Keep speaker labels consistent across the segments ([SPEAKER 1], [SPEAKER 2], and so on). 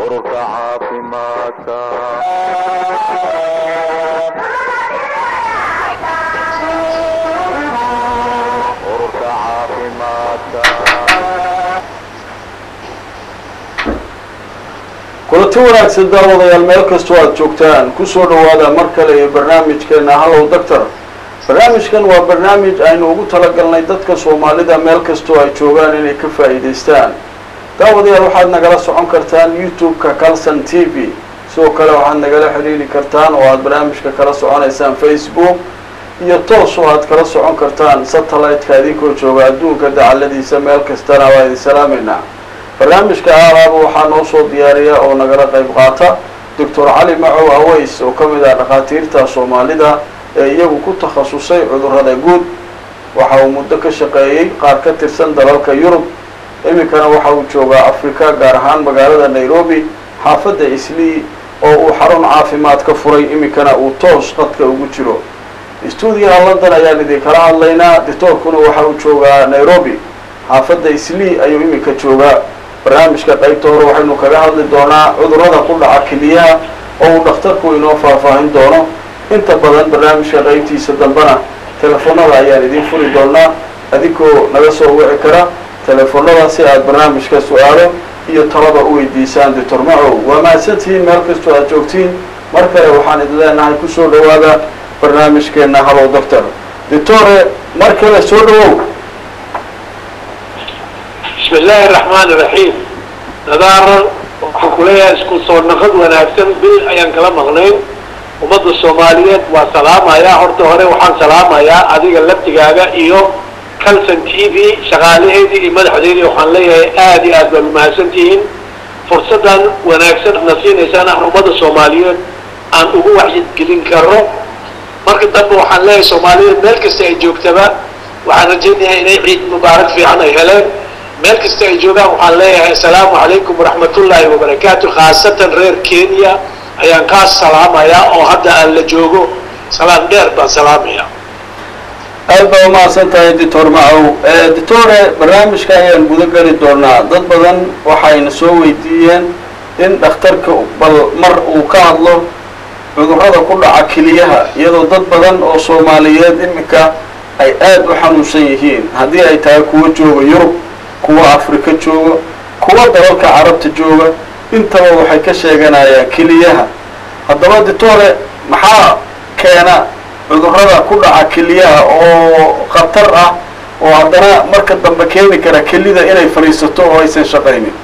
[SPEAKER 1] ururka caafimaadka ururka caafimaadka
[SPEAKER 2] kulanti wanaagsan daawadayaal meel kastoo aada joogtaan kusoo dhawaada mar kale iyo barnaamijkeena hallow doctor barnaamijkan waa barnaamij aynu ugu talagalnay dadka soomaalida meel kastoo ay joogaan inay ka faa'iidaystaan daawadayaal waxaad nagala socon kartaan youtube-ka calson t v sidoo kale waxaad nagala xidhiiri kartaan oo aada barnaamijka kala soconaysaan facebook iyo toos oo aad kala socon kartaan satellite-ka idinkoo jooga adduunka dacaladiisa meel kastana waa idin salaameynaa barnaamijka aalaaba waxaa noo soo diyaariya oo nagala qayb qaata doctor cali macow aweys oo ka mid ah dhakhaatiirta soomaalida ee iyagu ku takhasusay cudurrada guud waxa uu muddo ka shaqeeyey qaar ka tirsan dalalka yurub iminkana waxa uu joogaa africa gaar ahaan magaalada nairobi xaafadda islii oo uu xarun caafimaad ka furay iminkana uu toos qadka ugu jiro stuudiyaha london ayaan idinkala hadlaynaa doctoorkuna waxa uu joogaa nairobi xaafadda islii ayuu iminka joogaa barnaamijka qaybta hore waxaynu kaga hadli doonaa cudurrada ku dhaca keliyaha oo uu dhakhtarku inoo faahfaahin doono inta badan barnaamijka qaybtiisa dambena telefoonada ayaan idiin furi doonaa adinkoo naga soo wici kara telefoonada si aad barnaamijka su-aalo iyo talaba u weydiisaan doctor macow waa mahadsantihiin meel kastoo aad joogtiin mar kale waxaan idin leenahay kusoo dhawaada barnaamijkeena hallow doctor doctore mar kale soo dhawow
[SPEAKER 3] bismi illaahi araxmaan iraxiim nadaaran waxaan ku leeyahay isku soo naqad wanaagsan bil ayaan kala maqnayn ummadda soomaaliyeed waa salaamayaa horta hore waxaan salaamayaa adiga laftigaaga iyo calson t v shaqaalaheedii iyo madaxdeedii waxaan leeyahay aada iyo aad baad umahadsan tihiin fursaddan wanaagsan na siinaysaan aan ummadda soomaaliyeed aan ugu waxyigelin karo marka dambe waxaan leeyahay soomaaliyeed meel kasta ay joogtaba waxaan rajaynayaa inay ciid mubaarak fiican ay heleen meel kasta ay joogaan waxaan leeyahay assalaamu calaykum waraxmatullaahi wabarakaatu khaasatan reer kenya ayaan kaa salaamayaa oo hadda aan la joogo salaam dheer baan salaamayaa
[SPEAKER 2] aad baa umahadsan tahay doctor macow doctore barnaamijka ayaan guda geli doonaa dad badan waxayna soo weydiiyeen in dhakhtarka bal mar uu ka hadlo cudurrada ku dhaca keliyaha iyadoo dad badan oo soomaaliyeed iminka ay aada u xanuunsan yihiin haddii ay tahay kuwa jooga yurub kuwa afrika jooga kuwa dalalka carabta jooga intaba waxay ka sheeganayaan keliyaha haddaba doctore maxaa keena cudurrada ku dhaca keliyaha oo khatar ah oo haddana marka dambe keeni kara kelida inay fadhiisato oo aysan shaqaynin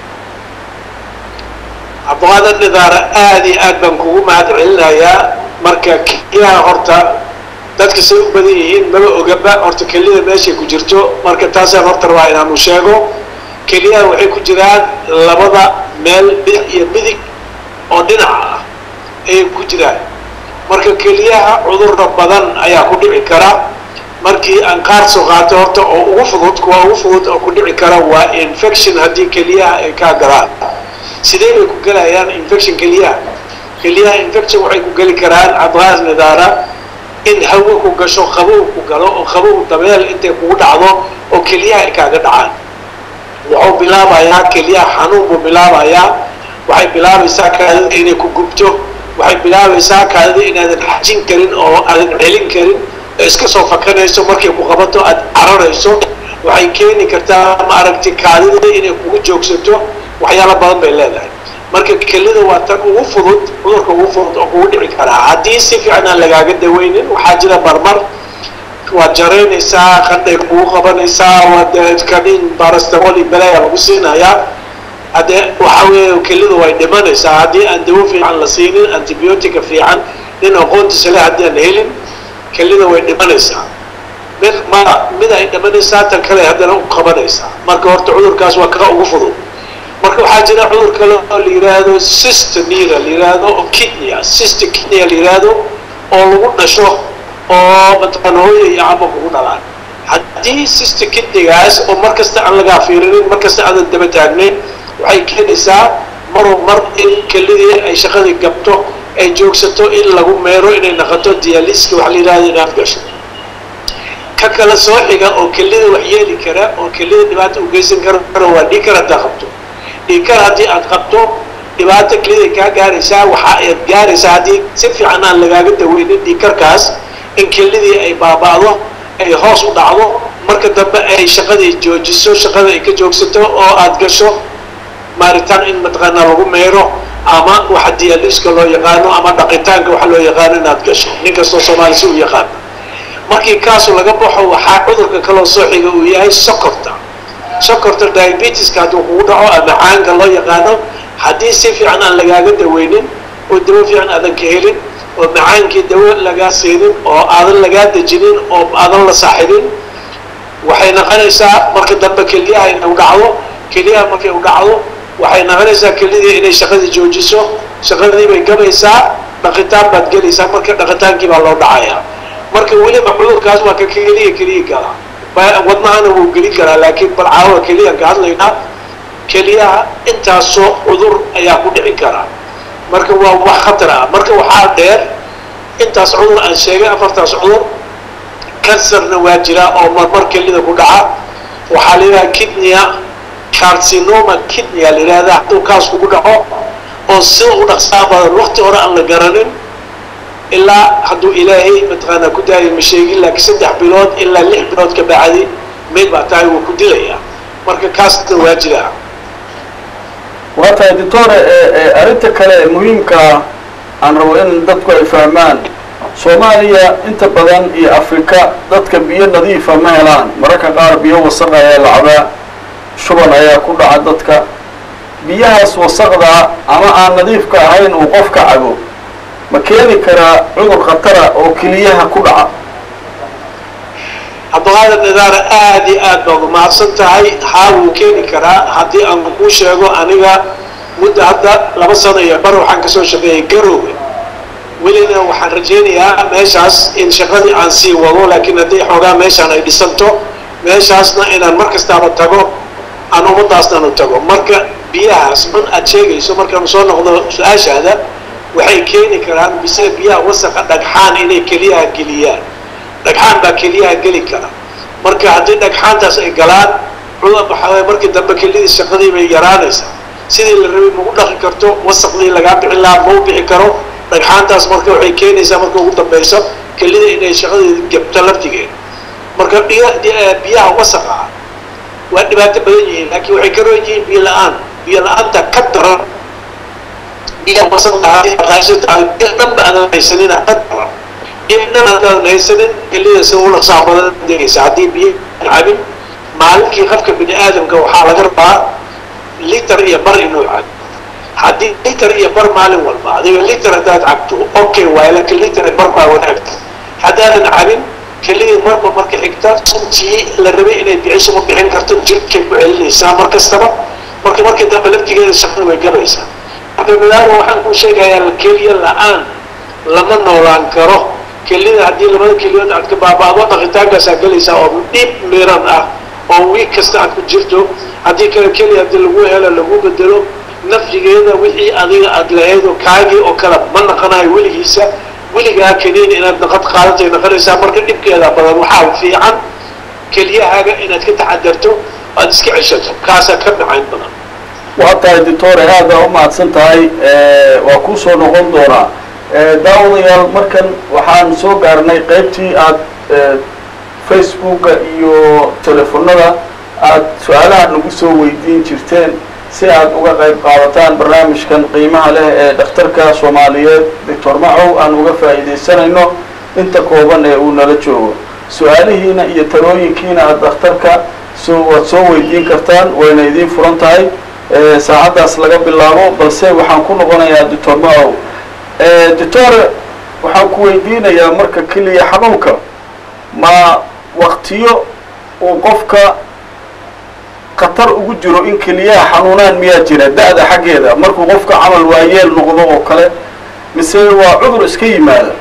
[SPEAKER 3] cabdiqaadir nidaara aada iyo aad baan kugu mahad celinayaa marka keliyaha horta dadka say u badan yihiin maba ogaba horta kelida meeshay ku jirto marka taasaan horta rabaa inaanu sheego keliyaha waxay ku jiraan labada meel bidix iyo midig oo dhinaca ah ayay ku jiraan marka keliyaha cudurra badan ayaa ku dhici kara markii aan qaar soo qaato horta oo ugu fudud kuwa ugu fudud oo ku dhici kara waa infection haddii keliyaha ay kaa galaan sidee bay ku gelayaan infection keliyaha keliyaha infection waxay ku geli karaan cabdiqaas nidaara in hawo ku gasho qabow ku galo oo qabow dabeel intay kugu dhacdo oo keliyaha ay kaaga dhacaan wuxuu bilaabayaa keliyaha xanuun buu bilaabayaa waxay bilaabaysaa kaadida inay ku gubto waxay bilaabaysaa kaadida inaadan xajin karin oo aadan celin karin oo iska soo fakanayso markay ku qabato aada cararayso waxay keeni kartaa maaragtay kaadida inay kugu joogsato waxyaalo badan bay leedahay marka kelida waa tan ugu fudud cudurka ugu fudud oo kugu dhici karaa haddii si fiican aan lagaaga daweynin waxaa jira marmar waad jaraynaysaa qandhay kugu qabanaysaa waad kaniin barastamoli belaya lagu siinayaa haddee waxa weeye kelida way dhimanaysaa haddii aan dawo fiican la siinin antibiotica fiican nin aqoontiisa le haddii aan helin kelida way dhimanaysaa mid ma mid ay dhimanaysaa tan kale haddana u qabanaysaa marka horta cudurkaas waa kaa ugu fudud marka waxaa jira cudur kale oo la yidhaahdo systemia la yidhaahdo oo kidney ah system kidney la yidhaahdo oo lagu dhasho oo mataqaan hooya iyo cabo kugu dhalaan haddii system kidneygaas oo mar kasta aan lagaa fiirinin mar kasta aadan daba taagnayn waxay keenaysaa maruu mar in kelidii ay shaqadii gabto ay joogsato in lagu meero inay naqoto dialiska waxa la yidhahdo inaad gasho ka kala soo xiga oo kelida wax yeeli kara oo kelida dhibaata u geysan kara waa dhiikar haddaa qabto dhiikar haddii aad qabto dhibaato keliday kaa gaaraysaa waxa aad gaaraysaa haddii si fiican aan lagaaga daweynin dhiikarkaas in kelidii ay baaba'do ay hoos u dhacdo marka dambe ay shaqadii joojiso shaqada ay ka joogsato oo aad gasho maaritaan in mataqaanaa lagu meero ama waxa diyaaliska loo yaqaano ama dhaqitaanka waxa loo yaqaano inaad gasho nin kastoo soomaali si u yaqaano markii kaasu laga baxo waxaa cudurka kaloo soo xiga uu yahay sokorta sokorta diabetiska hadduu kugu dhaco ama caanka loo yaqaano haddii si fiican aan lagaaga daweynin oo dawo fiican aadan ka helin oo macaankii dawo lagaa siinin oo aadan lagaa dejinin oo aadan la saaxibin waxay noqonaysaa marka dambe keliyaha inay u dhacdo keliyaha markay u dhacdo waxay noqonaysaa kelidii inay shaqadii joojiso shaqadii bay gabaysaa dhaqitaan baad gelaysaa marka dhaqitaankii baa loo dhacayaa marka weliba cudurkaas waa ka keliya keliya gala wadnahana wuu gelin karaa laakiin bal caawa keliyan ka hadlaynaa keliyaha intaasoo cudur ayaa ku dhici karaa marka waa wax khatar ah marka waxaa dheer intaas cudur aan sheegay afartaas cudur kansarna waa jiraa oo marmar kelida ku dhaca waxaa la yidhaha kidnia carcinoma kidnia la yidhahda hadduu kaas kugu dhaco oo sida u dhaqsaa badan waqti hore aan la garanin ilaa hadduu ilaahay mataqaanaa ku daayo ma sheegin laakiin saddex bilood ilaa lix bilood ka bacdi mayd baa tahay wuu ku dilayaa marka kaasna waa jiraa
[SPEAKER 2] waa tahay doctore arrinta kale ee muhiimkaa aan rabo in dadku ay fahmaan soomaaliya inta badan iyo afrika dadka biyo nadiifa ma helaan mararka qaar biyo wasaq ayaa la cabaa shuban ayaa ku dhaca dadka biyahaas wasaqdaa ama aan nadiifka ahayn uu qofka cabo ma keeni karaa cudur khatara oo keliyaha ku dhaca
[SPEAKER 3] cabdiqaadir nidaara aad iyo aad baad umahadsan tahay haa wuu keeni karaa haddii aan kuu sheego aniga muddo hadda laba sano iyo bar waxaan kasoo shaqeeyay garowga welina waxaan rajaynayaa meeshaas in shaqadii aan sii wado laakiin haddii xoogaa meeshaan ay dhisanto meeshaasna inaan mar kastaaba tago aan ummadaasnan u tago marka biyahaas man aad sheegayso markaanu soo noqdo su-aashaada waxay keeni karaan bise biyaha wasaqa dhagxaan inay keliyaha geliyaan dhagxaan baa keliyaha geli kara marka haddii dhagxaantaas ay galaan cudur waxaa markii dambe kelidii shaqadii bay yaraanaysaa sidii la rabay magu dhaqi karto wasaqdii lagaa bixin lahaa mau bixi karo dhagxaantaas marka waxay keenaysaa marka ugu dambayso kelida inay shaqadii gebto laftigeeda marka biyaha wasaqa ah waa dhibaato badan yihiin laakiin waxay ka roon yihiin biyo la-aan biyo la-aanta ka daran biyaha wasaqahaysatahay biyo dhanba aadan haysanina ka daran ibnan haddaadan haysanin kelida sida u dhaqsaa badan degaysa haddii biyo cabin maalinkii qofka bini aadamka waxaa laga rabaa liter iyo bar inuu cabo haddii liter iyo bar maalin walba adiga liter haddaad cabto okay waay laakiin liter iyo bar baa wanaagta haddaadan cabin kelidii marba marka xigta suntii la rabay inay bixiso ma bixin karto jirkay ku celinaysaa mar kastaba marka markii dambe laftigeeda shaqada way gabaysaa marka midaama waxaan kuu sheegayaa keliya la-aan lama noolaan karo kelida haddii labada keliyood aad ka baaba'do dhaqitaankaasaa gelaysaa oo dhib miran ah oo wiig kasta aad ku jirto haddii kale keliya haddii lagu helo lagu bedelo nafyigeeda wixii adiga aad lahayd oo kaagii oo kale ma naqanayo weligiisa weligaa keliin inaad naqad qaadatay naqanaysaa marka dhibkeeda badan waxaa fiican keliyahaaga inaad ka taxadarto aad iska ceshato kaasaa ka macayn badan
[SPEAKER 2] waa tahay doctore aada u mahadsan tahay waa kuu soo noqon doonaa daawadayaal markan waxaan soo gaarnay qaybtii aad facebooka iyo telefonada aad su-aalaha nagu soo weydiin jirteen si aad uga qayb qaadataan barnaamijkan qiimaha leh ee dhakhtarka soomaaliyeed doctor macow aan uga faa'iidaysanayno inta kooban ee uu nala joogo su-aalihiina iyo talooyinkiina aad dhakhtarka soo waad soo weydiin kartaan wayna idiin furan tahay saacaddaas laga bilaabo balse waxaan ku noqonayaa doctor macow doctor waxaan ku weydiinayaa marka keliya xanuunka ma waktiyo uu qofka khatar ugu jiro in keliyaha xanuunaan miyaa jira da-da xaggeeda markuu qofka camal waayeel noqdo oo kale mise waa cudur iska yimaada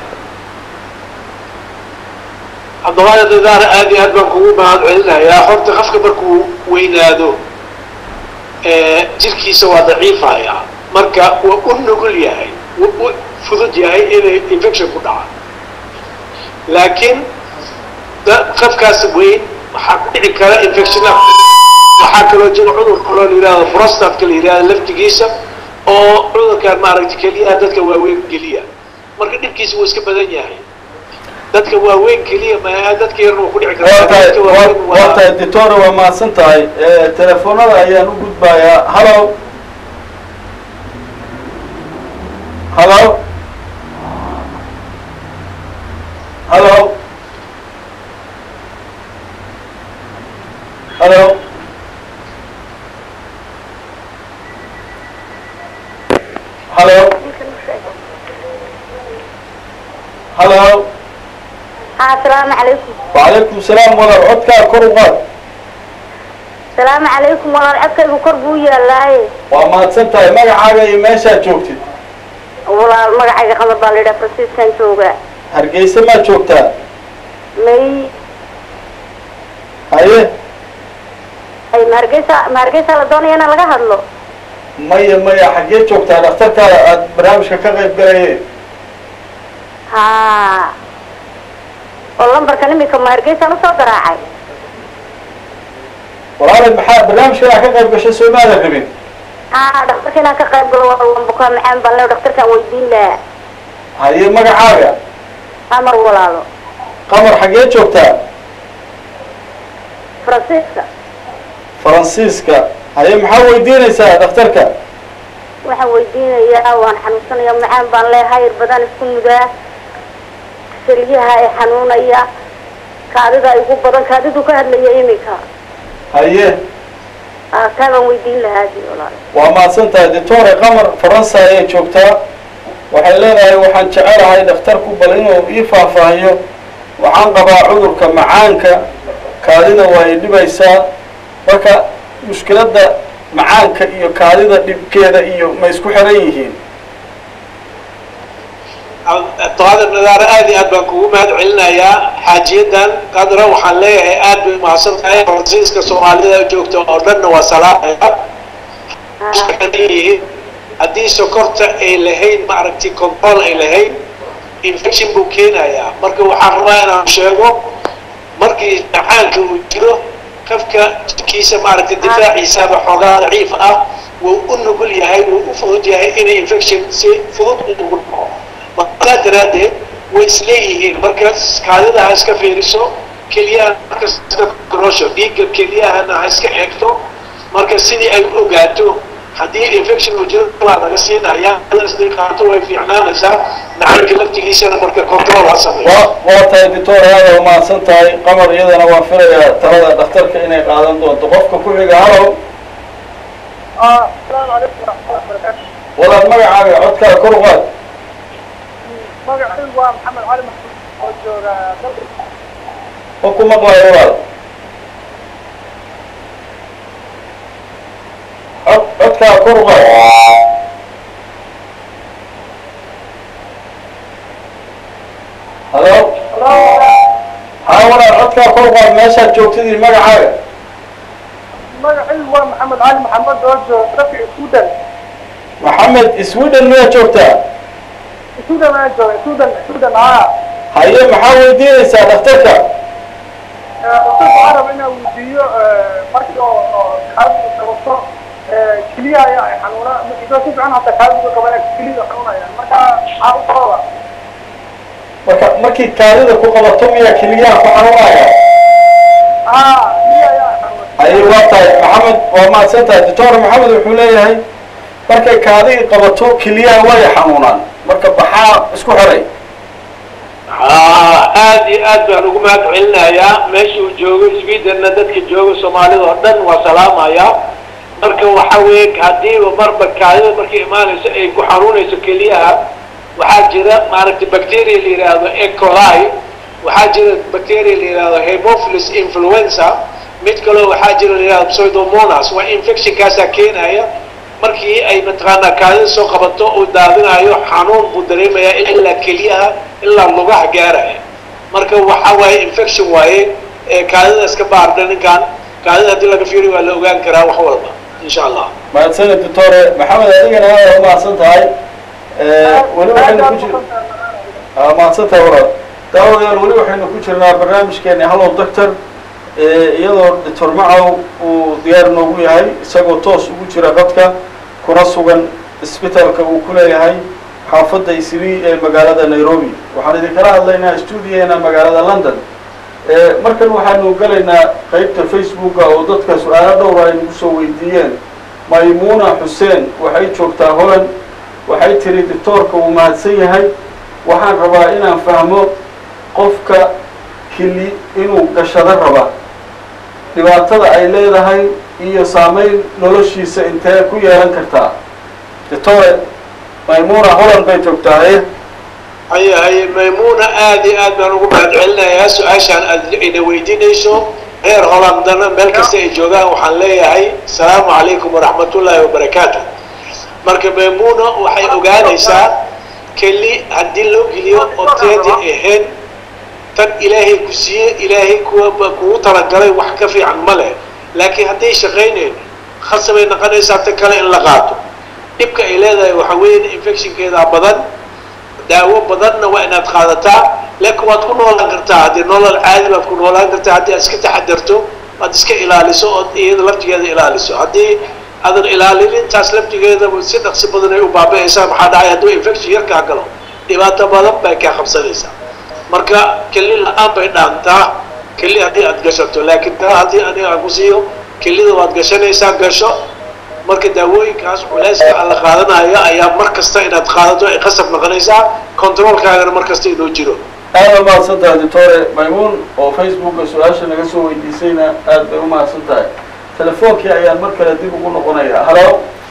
[SPEAKER 3] cabdiqaadir nidaara aad iyo aad baan kugu mahad celinayaa horta qofka markuu weynaado jirkiisa waa daciifaya marka waa u nugul yahay u fudud yahay inay infection ku dhaca laakiin qofkaas weyn waxaa ku dhici kara infection waxaa kaloo jira cudur kaloo la yihahdo prostatka la yihahdo laftigiisa oo cudurkan maaragtay keliyaha dadka waaweyn geliya marka dhibkiisa wuu iska badan yahay dadka waaweyn keliya maaha dadka yarna wuu ku dhici
[SPEAKER 2] waa
[SPEAKER 3] karaa
[SPEAKER 2] tahay
[SPEAKER 3] dadka waaweyn
[SPEAKER 2] waa- waa tahay doctor waa mahadsan tahay telefoonada ayaan u gudbayaa hallo hallo hallo hallo hallo hallo
[SPEAKER 4] asalaamu calaykum
[SPEAKER 2] وعليكم السلام walaal codkaa kor u qaad
[SPEAKER 4] asalaamu calaykum walaal codkaygu kor buu yaalaaye
[SPEAKER 2] waa mahadsan tahay magacaaga iyo meeshaad joogtid
[SPEAKER 4] walaal magacayga qamar baa la yidhaha franciscan jooga
[SPEAKER 2] hargeysa maad joogtaa
[SPEAKER 4] may
[SPEAKER 2] haye
[SPEAKER 4] ay ma hargeysa ma hargeysa la doonaya inaan laga hadlo
[SPEAKER 2] maya maya xaggee joogtaa dhakhtarkaada aada barnaamijka ka qayb galaye
[SPEAKER 4] ha oo lambarkan imika ma hargeysaan usoo garaacay
[SPEAKER 2] walaalay maxaa barnaamijkan aad ka qayb gashay soo maadan rabin
[SPEAKER 4] ha dhakhtarka inaan ka qayb galo waa waan bukaa macaan baan le dhakhtarkaan weydiin lahaa
[SPEAKER 2] haye magacaaga
[SPEAKER 4] amar walaalo
[SPEAKER 2] qamar xaggee joogtaa
[SPEAKER 4] faransiiska
[SPEAKER 2] faransiiska haye maxaa weydiinaysaa dhakhtarka
[SPEAKER 4] waxaan weydiinayaa waan xanuunsanaya macaan baan leehay ir badan isku mudaa saliyaha ay xanuunaya kaadida igu badan kaadidu ka hadlaya imika
[SPEAKER 2] haye
[SPEAKER 4] aa taa baan weydiin lahaa dii walaal
[SPEAKER 2] waa mahadsan tahay doctore qamar faransa ayay joogtaa waxay leedahay waxaan jecelahay dhakhtarku bal inuu ii faahfaahiyo waxaan qabaa cudurka macaanka kaadida waa i dhibaysaa marka mushkiladda macaanka iyo kaadida dhibkeeda iyo ma isku xiran yihiin
[SPEAKER 3] doada nadaara aad iyo aad baan kugu mahad celinayaa xaajiyadan qadra waxaan leeyahay aad bay mahadsan tahay faransiiska soomaalida joogta oo dhanna waa salaamaya yihiin haddii sokorta ay lahayn maaragtay control ay lahayn infection buu keenayaa marka waxaan rabaa inaan sheego markii macaanka uu jiro qofka jirkiisa maaragtay difaaciisaba xoogaa daciif ah wuu u nugul yahay wuu u fudud yahay inay infection si fudud ugu dhaco markaa daraaddeed way isleeyihiin marka kaadida ha iska fiiriso keliyaha marka iska korosho dhiigga keliyahana ha iska eegto marka sidii ay u ogaato haddii infection uu jiro waa laga siinaya isday qaato way fiicnaanaysaa macaanka laftigiisana marka control ha sameeyo
[SPEAKER 2] waa waa tahay doctor aada waa mahadsan tahay qamar iyadana waan filayaa talada dhakhtarka inay qaadan doonto qofka ku xiga halow
[SPEAKER 5] asalaamu calaykum waraxmatullahi wabarakaatu
[SPEAKER 2] walaal magacaaga codkaa kor u qaad
[SPEAKER 5] magacaygu waa maxamed cali maxmuud oo jooga dalka
[SPEAKER 2] ma ku maqlayo walaal cod codkaa kor u qaad halo haa walaal codkaa kor u qaad meeshaad joogtid iyo magacaaga
[SPEAKER 5] magacaygu waa maxamed cali maxamed oo jooga dalka suudan
[SPEAKER 2] maxamed sweden miyaad joogtaa
[SPEAKER 5] suudan aan jooga suudan suudan haa
[SPEAKER 2] haye maxaa weydiinaysaa dhakhtarka
[SPEAKER 5] dadka arab inaan weydiiyo markii oo oo kaadidu qabato keliya ayaa ay xanuuna idoo si fiican hata kaadidu qabana keliyada xanuunaya marka maxaa u sababa
[SPEAKER 2] marka markii kaadida ku qabato miyaa keliyaha ku xanuunaya
[SPEAKER 5] haa keliya ayaa xanuuna
[SPEAKER 2] haye waa tahay maxamed waa mahadsan tahay doctor maxamed wuxuu leeyahay markay kaadii qabato keliyaha way xanuunaan marka baxaa isku xiray
[SPEAKER 3] haa aad iyo aad baan ugu mahad celinayaa meesha uu joogo swedenna dadka jooga soomaalida oo dhan waa salaamaya marka waxa weeye haddiiba marba kaadida markay imaanayso ay ku xanuunayso keliyaha waxaa jira maaragtay bacteria la yidhaahdo e coli waxaa jira bacteria la yidhaahdo hemophilus influenza mid kaloo waxaa jira la yidhahdo pseudomonas waa infectionkaasaa keenaya markii ay mataqaanaa kaadida soo qabato uu daadinayo xanuun buu dareemayaa ilaa keliyaha ilaa lugaha gaaraya marka waxa waaye infection waaye ee kaadida iska baardha ninkan kaadida haddii laga fiiriyo waa la ogaan karaa wax walba insha allah
[SPEAKER 2] mahadsaned doctore maxamed adigana aada u mahadsan tahay weli waxaynu ku jir aa mahadsan tahay walaal daawadayaal weli waxaynu ku jirnaa barnaamijkeeni hallow doctor iyadoo doctor macow uu diyaar noogu yahay isagoo toos ugu jira qadka kuna sugan isbitaalka uu ku leeyahay xaafadda isri ee magaalada nairobi waxaan idinkala hadlaynaa stuudiyeena magaalada london markan waxaanu gelaynaa qeybta facebooka oo dadka su-aalo dhowra ay nagu soo weydiiyeen maymuuna xuseen waxay joogtaa holland waxay tiri doctoorka uu mahadsan yahay waxaan rabaa inaan fahmo qofka kili inuu gashado raba dhibaatada ay leedahay iyo saameyn noloshiisa intee ku yeelan kartaa doctore maymuuna holland bay joogtaaye
[SPEAKER 3] haye haye maymuuna aad iyo aad baan ugu mahad celinayaa su-aashaan aad ina weydiinayso reer hollandana meel kasta ay joogaan waxaan leeyahay asalaamu calaykum waraxmatullaahi wabarakaatu marka maymuuna waxay ogaanaysaa keli haddii loo geliyo oteedi ahayn tan ilaahay ku siiye ilaahay kuwa kugu talagalay wax ka fiican ma leh laakiin hadday shaqaynayn khasabay noqonaysaa tan kale in la qaato dhibka ay leedahay waxa weeye infectionkeedaa badan daawo badanna waa inaad qaadataa laakiin waad ku noolaan kartaa haddii nolol caadi baad ku noolaan kartaa haddii aad iska taxadarto aad iska ilaaliso ood iyada laftigeeda ilaaliso haddii aadan ilaalin intaas laftigeeda si dhaqsi badan ay u baaba'aysaa maxaa dhacay hadduu infection yarkaa galo dhibaato badan bay kaa qabsanaysaa marka keli la-aan bay dhaantaa keli haddii aad gashato laakiin taa haddii aniga aan ku siiyo kelida waad gashanaysaa gasho marka daawooyinkaas culeyska aan la qaadanayo ayaa mar kasta inaad qaadato ay qasab noqonaysaa controolkaagana mar kasta inuu jiro
[SPEAKER 2] aada umahadsan tahay doctore maymuun oo facebooka su-aasha naga soo weydiisayna aad bay umahadsan tahay telefoonkii ayaan mar kale dib ugu noqonayaa halo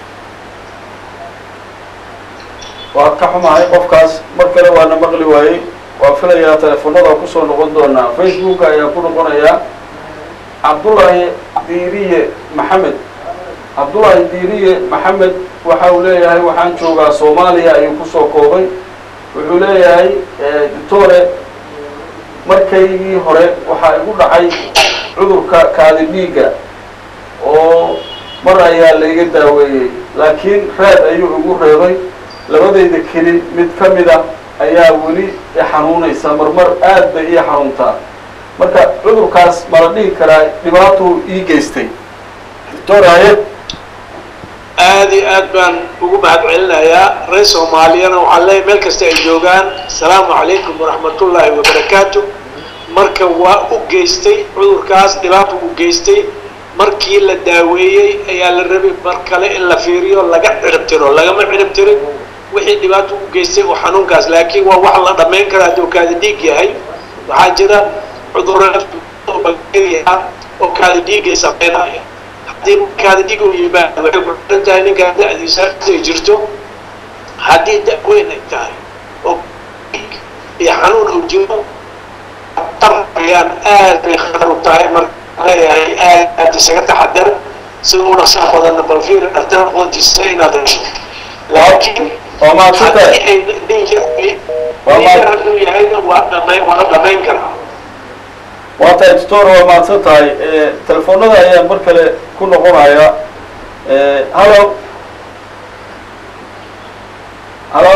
[SPEAKER 2] waa ka xumahay qofkaas mar kale waana maqli waayey waa filayaa teleefonada kusoo noqon doonaa facebooka ayaan ku noqonayaa cabdullaahi diiriye maxamed cabdullaahi diiriye maxamed waxa uu leeyahay waxaan joogaa soomaaliya ayuu kusoo koobay wuxuu leeyahay doctore markaygii hore waxaa igu dhacay cudurka kaadi dhiigga oo mar ayaa laiga daaweeyey laakiin reed ayuu igu reebay labadayda keli mid ka mid a ayaa weli i xanuunaysa marmar aad bay ii xanuuntaa marka cudurkaas mala dhihi karaa dhibaatuu ii geystay doctor haye
[SPEAKER 3] aad iyo aad baan ugu mahad celinayaa reer soomaaliyana waxaan leeyahay meel kasta ay joogaan asalaamu calaykum waraxmatullaahi wabarakaatu marka waa u geystay cudurkaas dhibaato u geystay markii la daaweeyey ayaa la rabay mar kale in la fiiriyo laga cirib tiro lagama cirib tirin wixii dhibaato u geystay oo xanuunkaas laakiin waa wax la dhammayn kara hadduu kaadi dhiig yahay waxaa jira cudurro bacteria oo kaadi dhiigay sameynaya haddii kaadi dhiig uu yimaado waxay ku xiran tahay ninkaa da-diisa ay jirto haddii da- weyn ay tahay oo dhiig iyo xanuun uu jiro ayaan aad bay khatar u tahay marka leeyahay aad aad isaga taxadar sida u dhaqsaha badanna bal fiiri dhaqtar aqoontiisa inaad hesho laakiin
[SPEAKER 2] waa mahadsan tahay
[SPEAKER 3] haddii ay dhiigyar dhiigyar hadduu yahayna waa dhamayn waa la dhamayn karaa
[SPEAKER 2] waa tahay doctor waa mahadsan tahay telefoonada ayaan mar kale ku noqonaya hallo hallo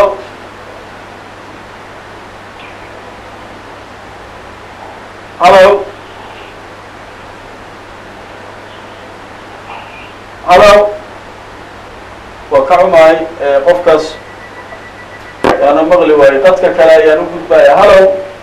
[SPEAKER 2] hallo hallo waa ka xumahay qofkaas waana maqli waaye dadka kale ayaan u gudbaya hallo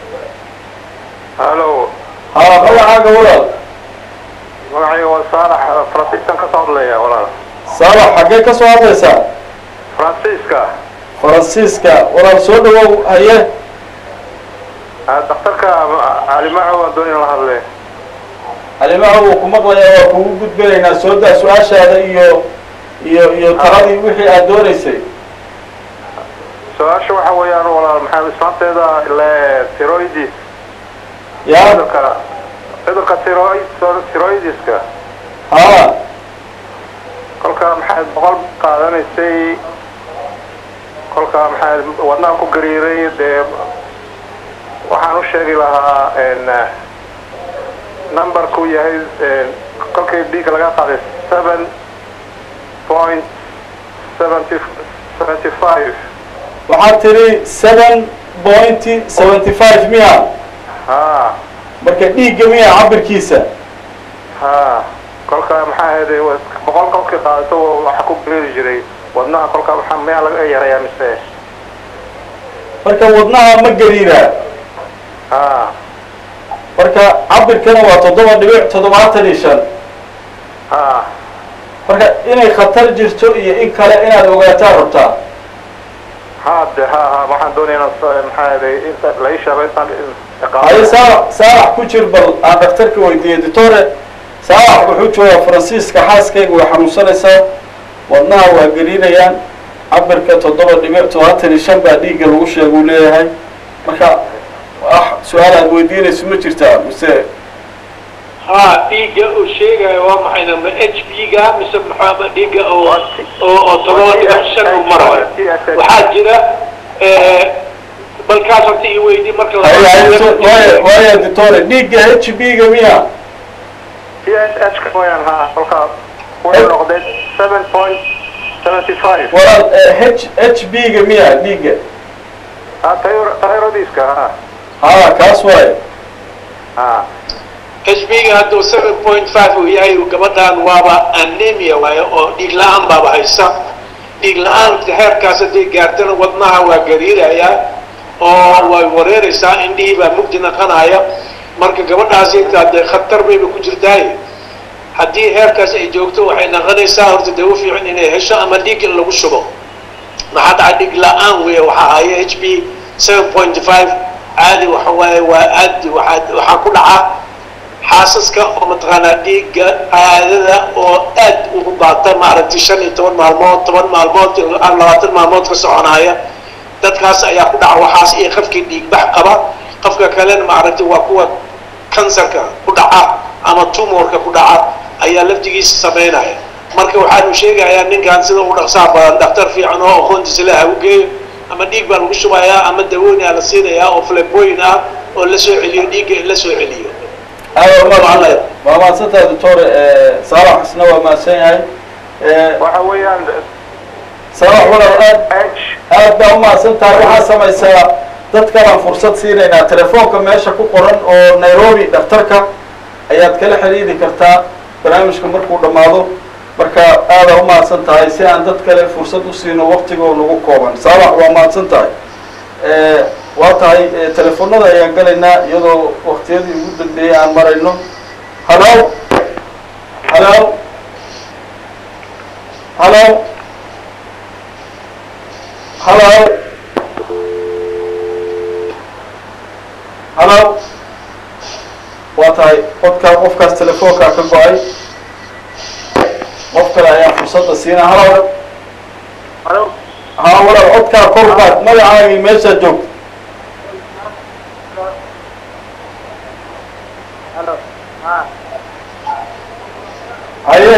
[SPEAKER 1] halo
[SPEAKER 2] ha magacaaga walaal
[SPEAKER 1] magacayga waa saalax faransiiskan ka soo hadlaya walaal
[SPEAKER 2] saalax xaggee ka soo hadlaysaa
[SPEAKER 1] faransiiska
[SPEAKER 2] faransiiska walaal soo dhawow haye
[SPEAKER 1] daktarka calimaco waan doonaya la hadle
[SPEAKER 2] calimaha wuu ku maqlayaa waa kugu gudbinaynaa soo daa su-aashaada iyo iyo iyo taladii wixii aad doonaysay
[SPEAKER 1] su-aasha waxa weeyaan walaal maxaa islaanteeda ile tiroidis
[SPEAKER 2] ya
[SPEAKER 1] cudurka cudurka tiroid tiroidiska
[SPEAKER 2] ha
[SPEAKER 1] kolka maxaad boqol qaadanaysay kolka maxaad wadnaha ku gariiray dee waxaan u sheegi lahaa numberku yahay kolkii dhiigga laga qaaday seven point seventy seventy five
[SPEAKER 2] waxaad tiri seven point seventy five miya
[SPEAKER 1] ha
[SPEAKER 2] marka dhiigga miya cabirkiisa
[SPEAKER 1] ha kolka maxaa ahayd boqol kolkii qaadato waxa ku beeri jiray wadnaha kolka waxaa miyaa laga yarayaa mise
[SPEAKER 2] marka wadnaha ma gariiraa
[SPEAKER 1] ha
[SPEAKER 2] marka cabirkana waa toddoba dhibic toddobaatan iyo shan
[SPEAKER 1] ha
[SPEAKER 2] marka inay khatar jirto iyo in kale inaad ogaataa rabtaa
[SPEAKER 1] ha de ha ha waxaan doonaya inaan s- maxaa yeelay inta la ii sheego intaan
[SPEAKER 2] haye saalax saalax ku jir bal aan dhakhtarka weydiiyey doctore saalax wuxuu joogaa faransiiska xaaskayga way xanuunsanaysaa wadnaha waa gariinayaan cabirka toddoba dhibic toddobaatan iyo shan baa dhiigga lagu sheega uu leeyahay marka wax su-aal aad weydiinayso ma jirtaa mise
[SPEAKER 3] ها dhiigga uu sheegayo waa maxay ma h p ga mise maxaa dhiigga oo oo oo todoba dhibic shan uu marayo waxaa jira balkaas horta ii weydi marka la-
[SPEAKER 2] haye haye so- waaya waaya doctore dhiigga h b ga miya
[SPEAKER 1] t s h ka mooyaan ha kolka wuxuu noqday seven point seventy five
[SPEAKER 2] walaal h h b ga miya dhiigga
[SPEAKER 1] ha tyrodiska ha
[SPEAKER 2] ha kaas waaye
[SPEAKER 1] ha
[SPEAKER 3] hb-ga hadduu seven point five uu yahay gabadhan waaba anemia waayo oo dhiig la-aan baaba haysa dhiig la-aanta heerkaas hadday gaartana wadnaha waa gariirayaa oo way wareeraysaa indhihii baa mugdi naqanaya marka gabadhaasi intaa dee khatar bayba ku jirtaay haddii heerkaas ay joogto waxay naqanaysaa horta dee u fiican inay hesho ama dhiig in lagu shubo maxaa dhaca dhig la-aan weeye waxaa haya h b seven point five caadi waxa waaye waa aad waxaa waxaa ku dhaca xaasaska oo mataqaanaa dhiigga caadada oo aad ugu baata maaragtay shan iyo toban maalmood toban maalmood aan labaatan maalmood ka soconaya dadkaas ayaa ku dhaca waxaas iyo qofkii dhiigbax qaba qofka kalena maaragtay waa kuwa kansarka ku dhaca ama tumorka ku dhaca ayaa laftigiisa samaynaya marka waxaanu sheegayaa ninkan sida u dhaqsaha badan dhakhtar fiican oo aqoontiisa leh ha u geeyo ama dhiig baa lagu shubayaa ama dawooyin aa la siinayaa oo fleboyin ah oo la soo celiyo dhiigga in la soo celiyo
[SPEAKER 2] aada umaadsanta waa mahadsantahay doctore saalax isna waa mahadsan yahay
[SPEAKER 1] waxa weeyaan
[SPEAKER 2] saalax walaal aad
[SPEAKER 1] h
[SPEAKER 2] aad baa umahadsan tahay waxaa samaysaa dad kalaan fursad siinaynaa telefoonka meesha ku qoran oo nairobi dhakhtarka ayaad kala xiriiri kartaa barnaamijka markuu dhammaado marka aada umahadsan tahay si aan dad kale fursad u siino waktigoo nagu kooban saalax waa mahadsan tahay waa tahay telefoonada ayaan galaynaa iyadoo waktiyadii ugu dambeeyey aan marayno halo halo halo halo halo waa tahay qodkaa qofkaas telefoonkaa ka go-ay qof kale ayaan fursadda siinaa halo
[SPEAKER 1] halo
[SPEAKER 2] haa walaal codkaa kor qaad magacaagii meeshaa joogta
[SPEAKER 1] halo ha
[SPEAKER 2] haye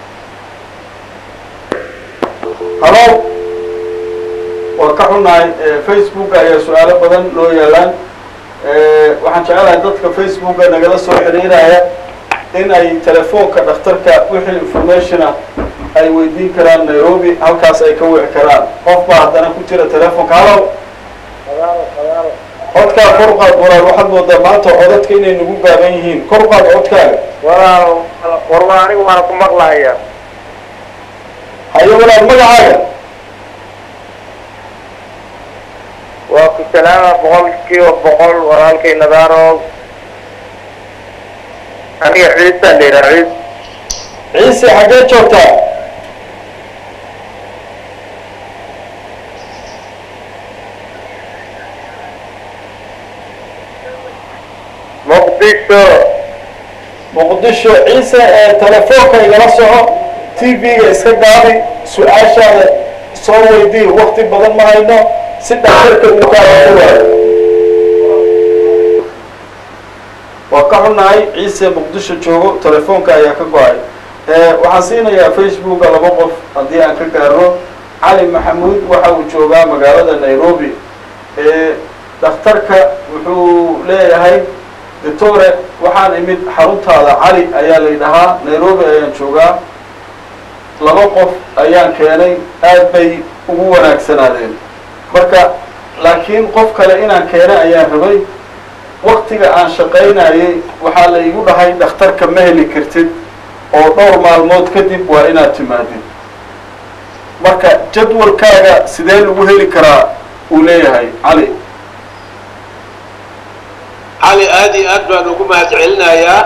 [SPEAKER 2] halo waa ka xunnahay facebook ayaa su-aalo badan loo yaalaan waxaan jecelahay dadka facebooka nagala soo xiriiraya in ay telefoonka dhakhtarka wixii information ah ay weydiin karaan nairobi halkaas ay ka wici karaan qof baa haddana ku jira telefoonka halo
[SPEAKER 1] sagaalo sagaalo
[SPEAKER 2] codkaa kor qaad walaal waxaad moodaa maanta codadka inay nagu gaaban yihiin kor qaad codkaaga
[SPEAKER 1] walaal warma anigu waana ku maqlahaya
[SPEAKER 2] haye walaal magacaaga
[SPEAKER 1] waa ku salaama boqol kiiba boqol walaalkay nadaaro aniga ciisa la yidhaha ciis
[SPEAKER 2] ciise xaggee joogtaa
[SPEAKER 1] muqdisho
[SPEAKER 2] muqdisho ciise ee telefoonka igala soco t v-ga iska gaabi su-aashaada soo weydii wakti badan ma hayno si dhakhtarka uu kaaga waayo waa ka xunnahay ciise muqdisho joogo telefoonka ayaa ka go-ay waxaan siinayaa facebooka laba qof haddii aan ka gaarno cali maxamuud waxa uu joogaa magaalada nairobi dhakhtarka wuxuu leeyahay doctore waxaan imid xaruntaada cali ayaa la yidhahaa nairobi ayaan joogaa laba qof ayaan keenay aad bay ugu wanaagsanaadeen marka laakiin qof kale inaan keenay ayaan rabay waktiga aan shaqaynayay waxaa la igu dhahay dhakhtarka ma heli kartid oo dhowr maalmood kadib waa inaad timaadid marka jadwalkaaga sidee lagu heli karaa uu leeyahay cali
[SPEAKER 3] cali aad iyo aad baan ugu mahad celinayaa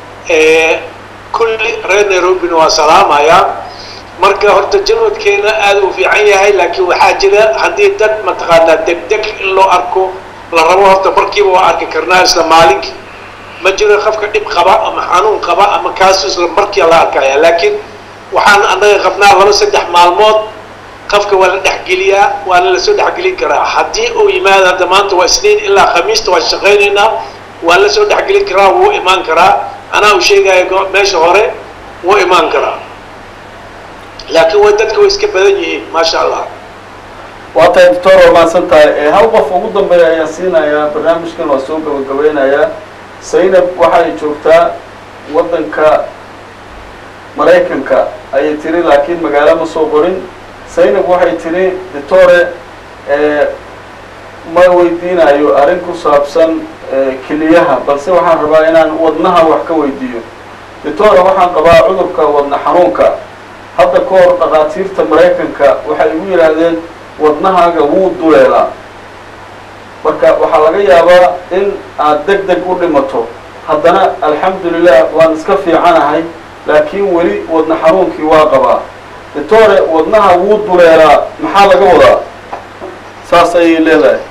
[SPEAKER 3] kulli reer nairobina waa salaamayaa marka horta jalwadkeena aad u fiican yahay laakiin waxaa jira haddii dad mataqaanaa degdeg in loo arko la rabo horta markiiba waa arki karnaa isla maalinkii ma jiro qofka dhib qaba ama xanuun qaba ama kaas isla markia la arkaya laakiin waxaan annaga qabnaa laba saddex maalmood qofka waa la dhexgeliyaa waana lasoo dhexgelin karaa haddii uu yimaado hadda maanta waa isniin ilaa khamiista waan shaqaynaynaa waa la soo dhexgelin karaa wuu imaan karaa anaa u sheegaya meesha hore wuu imaan karaa laakiin way dadka way iska badan yihiin maasha allah
[SPEAKER 2] waa tahay doctor waa mahadsan tahay hal qof ugu dambeeya ayaan siinayaa barnaamijkan waa soo gabagabeynayaa zaynab waxay joogtaa waddanka maraykanka ayay tiri laakiin magaalo ma soo qorin zaynab waxay tiri doctore ma weydiinayo arrin ku saabsan keliyaha balse waxaan rabaa inaan wadnaha wax ka weydiiyo doctore waxaan qabaa cudurka wadna xanuunka hadda ka hor dhakhaatiirta maraykanka waxay igu yidhaahdeen wadnahaaga wuu duleelaa marka waxaa laga yaabaa in aad deg deg u dhimato haddana alxamdulilah waan iska fiicanahay laakiin weli wadna xanuunkii waa qabaa doctore wadnaha wuu duleelaa maxaa laga wadaa saas ayay leedahay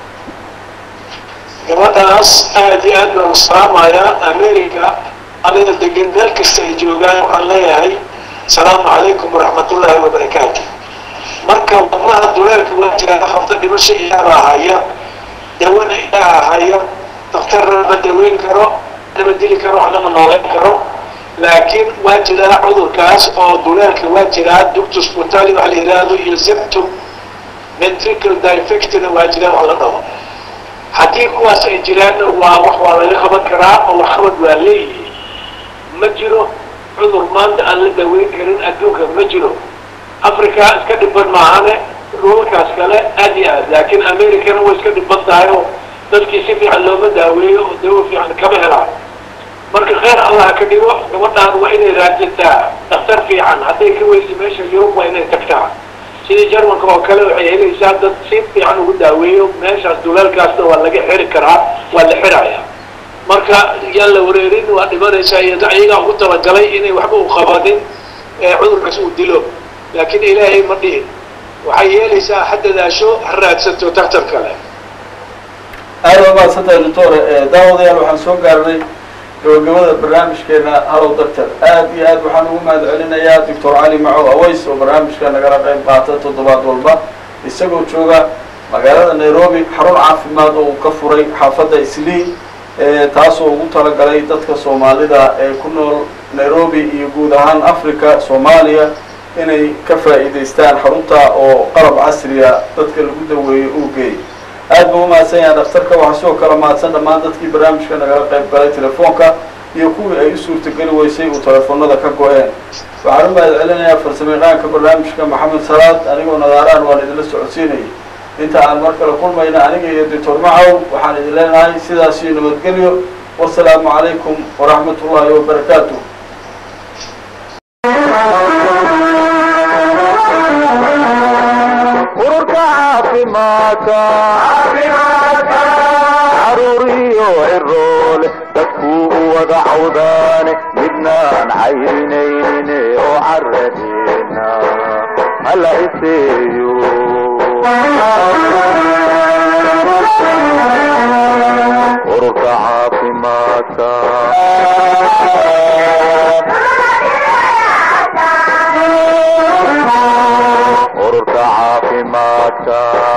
[SPEAKER 3] gabadhaas aad iyo aad baan salaamayaa america aniga degan meel kasta ay joogaan waxaan leeyahay asalaamu calaykum waraxmat ullaahi wabarakaatu marka wadnaha duleelka waa jiraa hafta dhimasho ilaaha haya dawana ilaaha haya daktarna ma daweyn karo nama dili karo waxnama nooleyn karo laakiin waa jiraa cudurkaas oo duleelka waa jiraa ductus butali waxa la yidhaahdo iyo septum ventricle defectna waa jiraa wax la dhaho haddii kuwaas ay jiraanna waa wax waa laga qaban karaa oo waxqabad waa leeyihiin ma jiro cudur maanta aan la daweyn karin adduunka ma jiro africa iska dhiban maahane dhulalkaas kale aad iyo aad laakiin americana way iska dhiban tahay oo dadkii si fiican looma daaweeyo oo dawo fiican kama helaan marka kheyr allah ka dhigo gabadhaan waa inay raadsataa daktar fiican hadday ka weysa meesha yurub waa inay tagtaa sidii jarmanka oo kale waxay helaysaa dad si fiican ugu daaweeyo meeshaas duleelkaasna waa laga xiri karaa waa la xiraya marka yaan la wareerin waa dhimanaysaa iyo ayagaa ugu talagalay inay waxba u qabanin ee cudurkaas uu dilo laakiin ilaahay ma dhihin waxay yeelaysaa ha dadaasho ha raadsato daktar kale
[SPEAKER 2] aada waa mahadsantahay doctore daawadayaal waxaan soo gaarnay gabagabada barnaamijkeena hallow doctor aad iyo aad waxaan ugu mahad celinayaa doctor cali macow aways oo barnaamijka nagala qayb qaata toddobaad walba isagoo jooga magaalada nairobi xarun caafimaad oo uu ka furay xaafadda islii taasoo ugu talagalay dadka soomaalida ee ku nool nairobi iyo guud ahaan africa soomaaliya inay ka faa'iidaystaan xarunta oo qalab casriya dadka lagu daweeyo uu geey aad buu umahadsan yahay daktarka waxaa sidoo kale mahadsan dhammaan dadkii barnaamijka nagala qayb galay telefoonka iyo kuwii ay u suurtageli weysay uu telefoonada ka go-een waxaan u mahad celinayaa farsamayaqaanka barnaamijka maxamed salaad anigoo nadaaraan waan idinla socodsiinayay inta aan mar kale kulmayna aniga iyo doctor macow waxaan idin leenahay sidaas iyo nabadgelyo wasalaamu calaykum waraxmat ullaahi wabarakaatu
[SPEAKER 6] ururka caafimaadka caruuriyo ciroole dadkuu u wada cawdaane midnaan caynaynin oo caradeena hala iseeyo ururka caafimaadka ururka caafimaadka